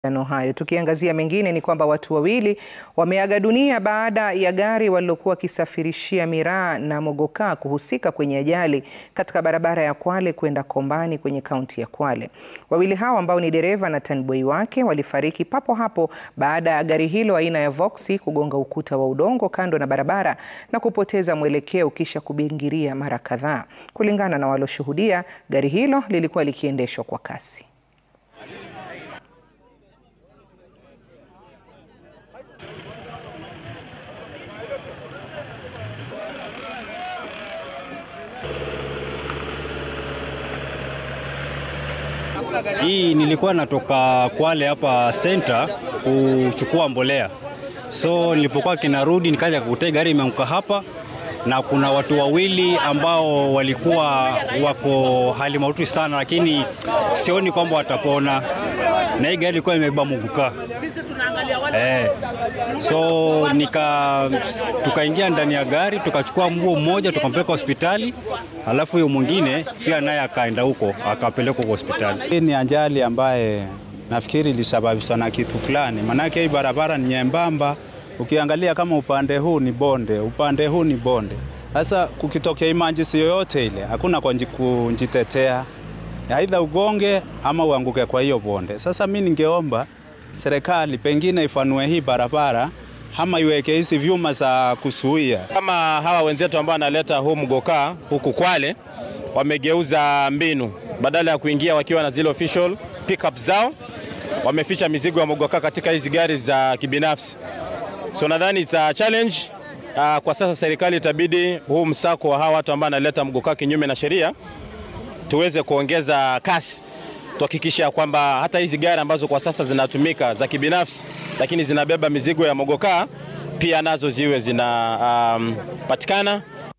Ano hayo. Tukiangazia mengine ni kwamba watu wawili wameaga dunia baada ya gari walilokuwa wakisafirishia miraa na mogoka kuhusika kwenye ajali katika barabara ya Kwale kwenda Kombani kwenye kaunti ya Kwale. Wawili hao ambao ni dereva na taniboi wake walifariki papo hapo baada ya gari hilo aina ya Voxy kugonga ukuta wa udongo kando na barabara na kupoteza mwelekeo kisha kubingiria mara kadhaa. Kulingana na walioshuhudia, gari hilo lilikuwa likiendeshwa kwa kasi. Hii nilikuwa natoka Kwale hapa center kuchukua mbolea, so nilipokuwa kinarudi nikaja kukuta gari imeanguka hapa, na kuna watu wawili ambao walikuwa wako hali mahututi sana, lakini sioni kwamba watapona, na hii gari ilikuwa imebeba muguka eh. So nika tukaingia ndani ya gari tukachukua mguu mmoja tukampeleka hospitali, alafu huyo mwingine pia naye akaenda huko akapelekwa kwa hospitali. Hii ni ajali ambaye nafikiri ilisababishwa na kitu fulani, maanake hii barabara ni nyembamba. Ukiangalia kama upande huu ni bonde, upande huu ni bonde. Sasa kukitokea emergency yoyote ile, hakuna kwa kujitetea, aidha ugonge ama uanguke kwa hiyo bonde. Sasa mi ningeomba serikali pengine ifanue hii barabara ama iweke hizi vyuma za kusuia. Kama hawa wenzetu ambao wanaleta huu mgokaa huku Kwale wamegeuza mbinu, badala ya kuingia wakiwa na zile official pickup zao, wameficha mizigo ya mgokaa katika hizi gari za kibinafsi. So nadhani za challenge uh, kwa sasa serikali itabidi huu msako wa hawa watu ambao wanaleta mgokaa kinyume na sheria tuweze kuongeza kasi tuhakikisha kwamba hata hizi gari ambazo kwa sasa zinatumika za kibinafsi lakini zinabeba mizigo ya mogokaa pia nazo ziwe zinapatikana um,